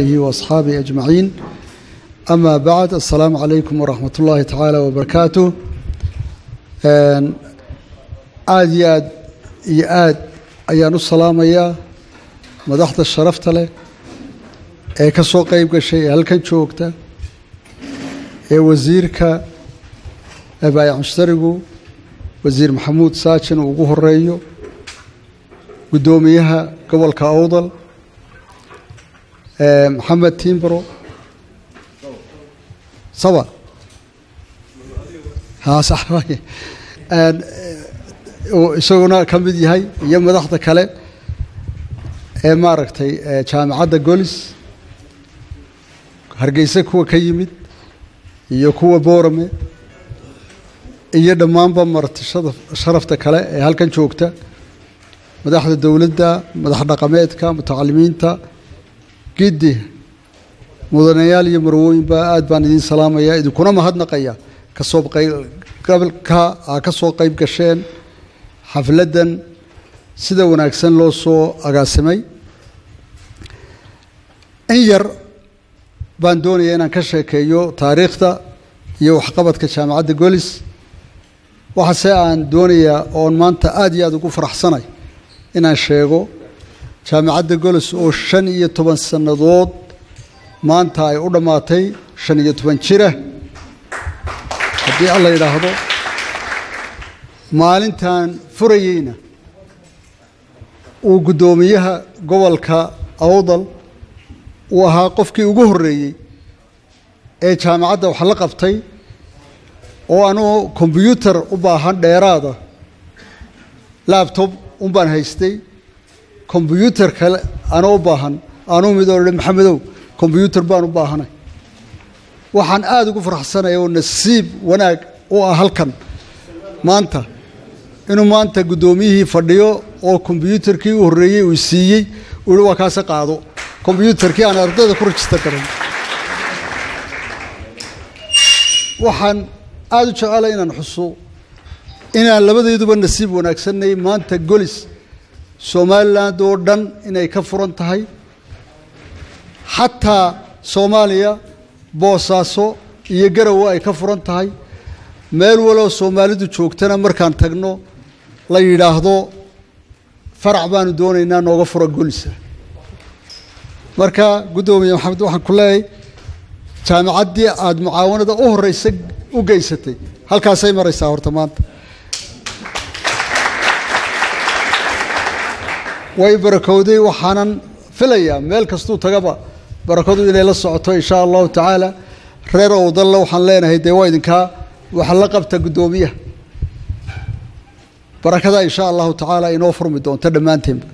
وأصحابه أجمعين أما بعد السلام عليكم ورحمة الله تعالى وبركاته aad iyo aad iyo aad ayaan u salaamayaa madaxda sharafta leh ee ka soo qeyb gashay ee halkan joogta ee wasiirka baayac mushtarigu wasiir maxamuud saajin uu ugu horeeyo guddoomiyaha gobolka awdal maxamed timbro saba isaguna ka mid yahay iyo madaxda kale ee maaragtay jaamacadda golis hargeysa kuwa ka yimid iyo kuwa boorame iyo dhammaanba martishada sharafta kale ee halkan joogta madaxda dowladda madax dhaqameedka mutacalimiinta giddi mudanayaal iyo marwooyinba aad baan idiin salaamaya idinkuna mahadnaqaya kasoo qaybgalka aa ka soo qayb gasheen xafladdan sida wanaagsan loo soo agaasimay in yar baan doonaya inaan ka sheekeeyo taariikhda iyo waxqabadka jaamacadda golis waxaase aan doonayaa oon maanta aada iyo aada ugu faraxsanay inaan sheego jaamacadda golis oo shan iyo toban sannadood maanta ay u dhammaatay shan iyo toban jira haddii alla yidhaahdo maalintan furayeyna uu guddoomiyaha gobolka awdal uu ahaa qofkii ugu horreeyey ee jaamacadda wax la qabtay oo anugu kombyuutar u baahan dheeraada labtob un baan haystay kombyuutar kale anoo u baahan anuu mid oo dhan maxamedow kombyuutar baan u baahanay waxaan aada ugu faraxsanaya oo nasiib wanaag u ah halkan maanta inuu maanta guddoomiyihii fadhiyo oo kombyuutarkii u horreeyey uu siiyey uu hi waa kaase qaado kombyuutarkii aan ardayda ku rajistar karan waxaan aada u jecela inaan xuso inaan labadayduba nasiib wanaagsanay maanta golis somaliland oo dhan inay ka furan tahay xataa soomaaliya boosaaso iyo garowe ay ka furan tahay meel waloo soomaalidu joogtana markaan tagno la yidhaahdo farac baanu doonaynaa nooga fura golisa marka guddoomiye maxamed waxaan ku leeyahay jaamacaddii aada mucaawanada u horeysa u geysatay halkaasay maraysaa horta maanta way barakowday waxaanan filayaa meel kastuu tagaba barakadu inay la socoto insha allahu tacaala reer owdalla waxaan leenahay dee waa idinkaa waxa la qabta guddoomiyaha barakada insha allahu tacaala inoo furmi doonto dhammaanteenba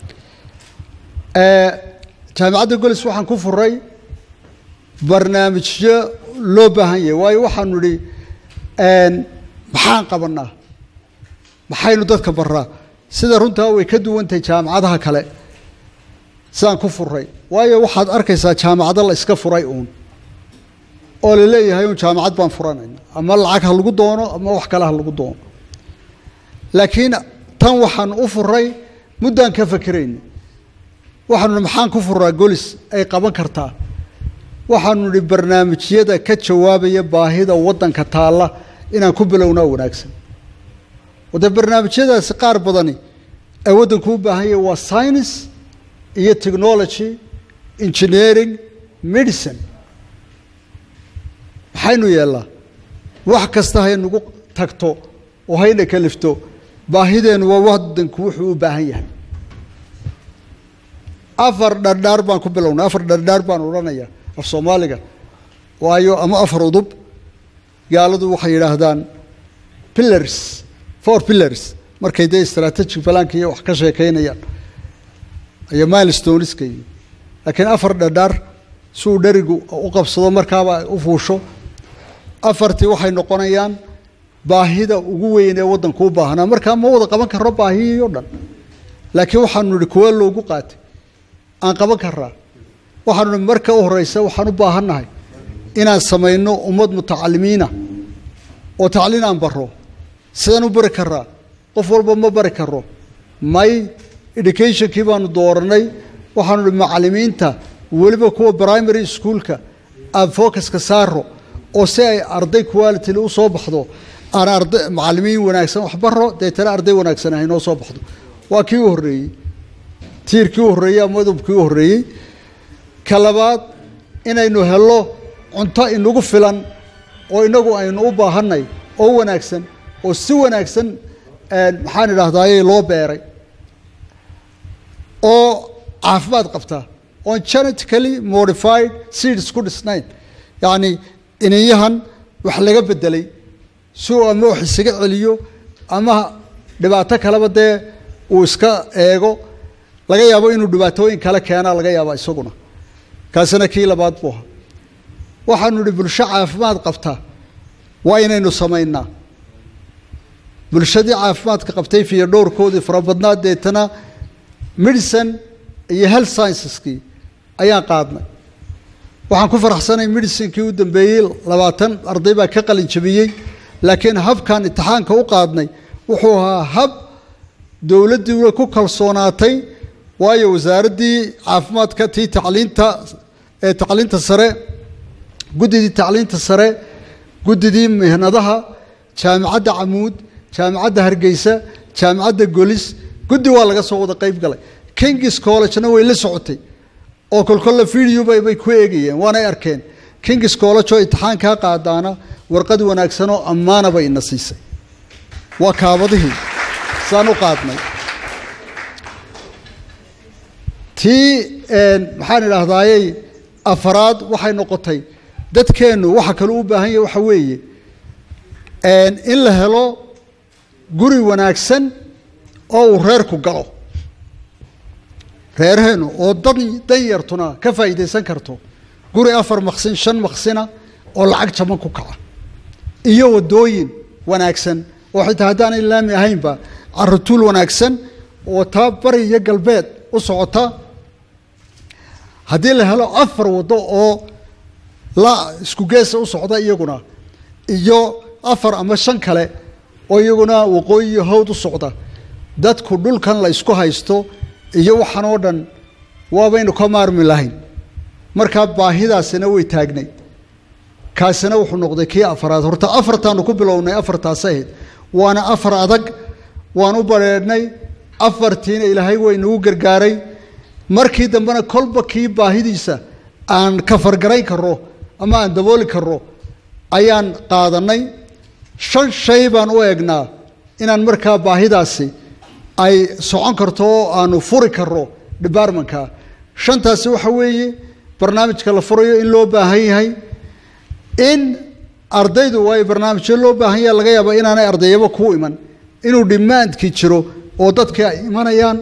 jaamacadda golis waxaan ku furay barnaamijyo loo baahan yahay waayo waxaanu idhi maxaan qabanaa maxaynu dadka baraa sida runtaa way ka duwantahay jaamacadaha kale sidaan ku furay waayo waxaad arkaysaa jaamacado la iska furay uun oo la leeyahay un jaamacad baan furanayna ama lacag ha lagu doono ama wax kale ha lagu doono laakiin tan waxaan u furay muddaan ka fakerayna waxaanu nihi maxaan ku furaa golis ay qaban kartaa waxaanu nihi barnaamijyada ka jawaabaya baahida waddanka taalla inaan ku bilownaa wanaagsan wade barnaamijyadaasi qaar badani ee waddanku u baahan yahay waa science iyo technology engineering medicine maxaynu yeellaa wax kasta haynagu tagto oo hayna kalifto baahideennu waa waddanku wuxuu u baahan yahay afar dhardhaar baan ku bilownay afar dhardhaar baan odhanayaa af soomaaliga waayo ama afar udub gaaladu waxay yidhaahdaan pillars four pillars markay dee strategic balaanka iyo wax ka sheekaynayaan iyo milestoneska iyo laakiin afar dhardhaar si uu dherigu u qabsado markaaba u fuusho afartii waxay noqonayaan baahida ugu weyn ee waddanku u baahnaa markaa ma wada qaban karro baahiyii o dhan laakiin waxaanu nihi kuwa loogu qaatay aan qaban karaa waxaanu nihi marka u horeysa waxaan u baahannahay inaan samayno ummad mutacalimiina oo tacliin aan baro sidaan u bari karaa qof walba ma bari karo may educationkii baanu dooranay waxaanu nihi macalimiinta weliba kuwa primary schoolka aan focuska saaro oo si ay arday quality u soo baxdo aan arday macallimiin wanaagsan wax baro deetana arday wanaagsan ah inoo soo baxdo waa kii u horreeyey tiirkii u horreeyey ama udubkii u horreeyey ka labaad inaynu helno cunto inagu filan oo inagu aynu u baahanay oo wanaagsan oo si wanaagsan maxaan idhahdaaye loo beeray oo caafimaad qabta oon genetically modified seeds ku dhisnayn yacni iniyahan wax laga bedelay si uu ama wax isaga celiyo ama dhibaato kaleba dee uu iska eego laga yaabo inuu dhibaatooyin kale keenaa laga yaaba isaguna kaasina kii labaad buu ahaa waxaanu idhi bulsho caafimaad qabta waa inaynu samaynaa bulshadii caafimaadka qabtay fiyo dhowrkoodii farabadnaa deetana medicine iyo health scienceski ayaan qaadnay waxaan ku faraxsanay medicinkii u dambeeyey labaatan arday baa ka qalin jabiyey laakiin habkan imtixaanka u qaadnay wuxuu ahaa hab dowladdiina ku kalsoonaatay waayo wasaaraddii caafimaadka tii tacliinta ee tacliinta sare guddidii tacliinta sare guddidii mihnadaha jaamicadda camuud jaamicadda hargeysa jaamicadda golis guddi waa laga soo wada qayb galay kings collegena way la socotay oo kolkolle video bay ku eegayeen waanay arkeen kings college oo imtixaankaa qaadaana warqad wanaagsanoo ammaana bay ina siisay waa kaabadihii saan u qaadnay tii maxaan idhaahdayey afaraad waxay noqotay dadkeennu waxa kale u baahan yahy waxa weeye in la helo guri wanaagsan oo uu reerku galo reerheenu oo dan dan yartuna ka faa'iidaysan karto guri afar maqsin shan maqsina oo lacag jaban ku kaca iyo waddooyin wanaagsan oo xitaa haddaanay laami ahaynba caratuul wanaagsan oo taa bari iyo galbeed u socota haddii la helo afar waddo oo la isku geesa u socda iyaguna iyo afar ama shan kale oo iyaguna waqooyi iyo hawd u socda dadku dhulkan la isku haysto iyo waxaan oo dhan waabaynu ka maarmi lahayn markaa baahidaasina way taagnay kaasina wuxuu noqday kii afaraad horta afartaanu ku bilownay afartaas ahayd waana afar adag waan u bareedhnay afartiina ilaahay way nagu gargaaray markii dambena kolba kii baahidiisa aan ka fargarayn karro ama aan dabooli karro ayaan qaadanay shan shay baan u eegnaa inaan markaa baahidaasi ay socon karto oo aanu furi karro departmentka shantaasi waxa weeye barnaamijka la furayo in loo baahan yahay in ardaydu waayo barnaamijyo loo baahan yaha laga yaaba inaanay ardayaba kuu iman inuu dhimaandkii jiro oo dadkii ay imanayaan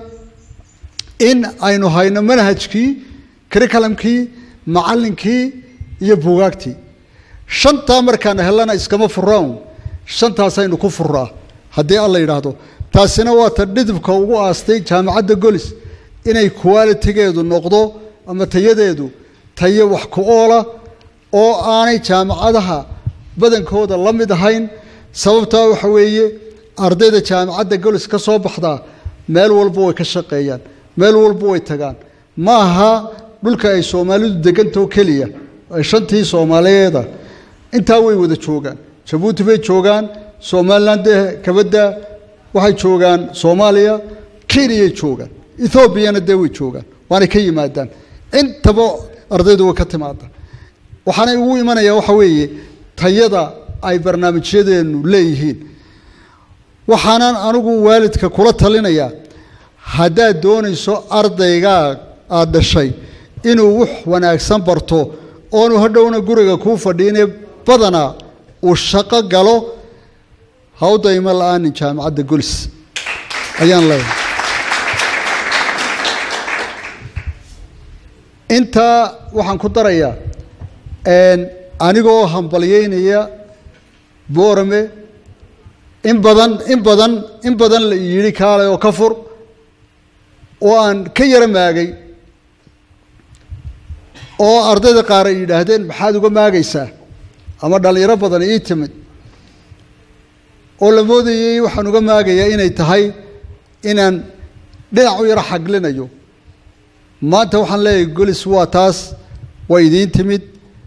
in aynu hayno manhajkii curriculumkii macallinkii iyo buugaagtii shantaa markaan helana iskama furaan shantaasaynu ku furaa haddii alla yidhaahdo taasina waa ta dhidibka ugu aastay jaamacadda golis inay qualitigeedu noqdo ama tayadeedu tayo wax ku oola oo aanay jaamacadaha badankooda la mid ahayn sababtaa waxa weeye ardayda jaamacadda golis ka soo baxdaa meel walba way ka shaqeeyaan meel walba way tagaan ma aha dhulka ay soomaalidu degantao keliya shantii soomaaliyeeda intaa way wada joogaan jabuuti bay joogaan somalilan dee kabadda waxay joogaan soomaaliya kenyay joogaan ethoobiana dee way joogaan waanay ka yimaadaan intaba ardaydu way ka timaada waxaanay ugu imanaya waxa weeye tayada ay barnaamijyadeenu leeyihiin waxaanan anigu waalidka kula talinayaa haddaad doonayso ardaygaa aada dhashay inuu wax wanaagsan barto oonu hadhowna guriga kuu fadhiine badanaa uu shaqo galo hawdayma la-aanin jaamacadda golis ayaan leeyahay intaa waxaan ku darayaa anigoo hambalyeynaya boorame in badan in badan in badan la yidhi kaalay oo ka fur oo aan ka yara maagay oo ardayda qaar ay yidhaahdeen maxaad uga maagaysaa ama dhallinyaro badan ii timid oo la moodayey waxaan uga maagayaa inay tahay inaan dhinac u yaro xaglinayo maanta waxaan leeyahay golis waa taas way idiin timid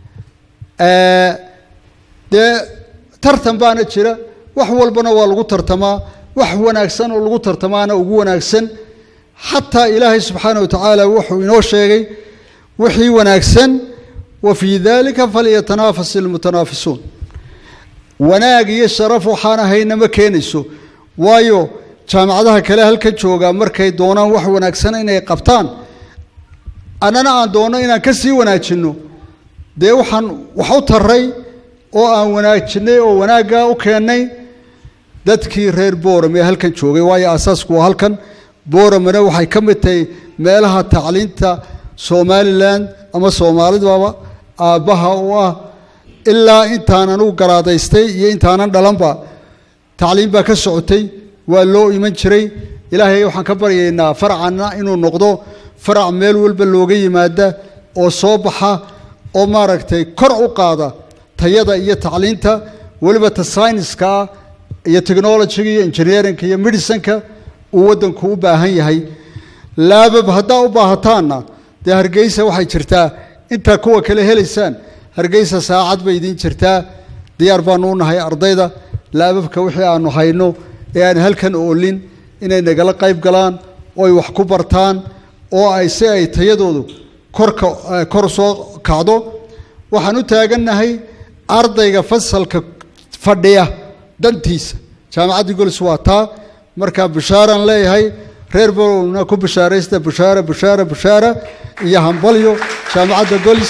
dee tartan baana jira wax walbana waa lagu tartamaa wax wanaagsan oo lagu tartamaana ugu wanaagsan xataa ilaahay subxaana wa tacaala wuxuu inoo sheegay wixii wanaagsan wa fii dalika falyatanafas ilmutanaafisuun wanaag iyo sharaf waxaan ahayna ma keenayso waayo jaamacadaha kale halkan joogaa markay doonaan wax wanaagsan inay qabtaan annana aan doonno inaan ka sii wanaajinno dee waxaan wax u taray oo aan wanaajinay oo wanaaggaa u keennay dadkii reer booram ee halkan joogay waayo asaasku waa halkan booramana waxay ka mid tahay meelaha tacliinta somalilan ama soomaalidaba aabbaha u ah ilaa intaanan u garaadaystay iyo intaanan dhalanba tacliim baa ka socotay waa loo iman jiray ilaahay waxaan ka baryaynaa farcanna inuu noqdo farac meel walba looga yimaada oo soo baxa oo maaragtay kor u qaada tayada iyo tacliinta weliba ta syniska ah iyo technologiga iyo engineerinka iyo medicinka uu waddanku u baahan yahay laabab haddaa u baahataanna dee hargeysa waxay jirtaa intaa kuwa kale helaysaan hargeysa saacad bay idiin jirtaa diyaar baanu u nahay ardayda laababka wixii aanu hayno ee aan halkan oolin inay nagala qayb galaan oo ay wax ku bartaan oo ay si ay tayadoodu korka kor soo kacdo waxaan u taagannahay ardayga fasalka fadhiya dantiisa jaamacaddii golis waa taa markaa bushaaraan leeyahay reer bolowna ku bushaaraysta bushaara bushaara bushaara iyo hambalyo jaamacadda golis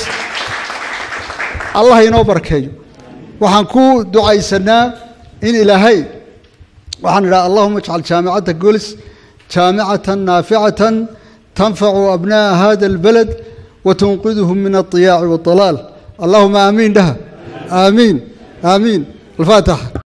allah inoo barkeeyo waxaan ku ducaysanaa in ilaahay waxaan idhaha allahuma ajcal jaamicadda golis jaamicatan naaficatan tanfacu abna'a hada albalad watunqidhum min aldiyaaci waaldalaal allahuma aamiin dhaha aamiin aamiin alfaataxa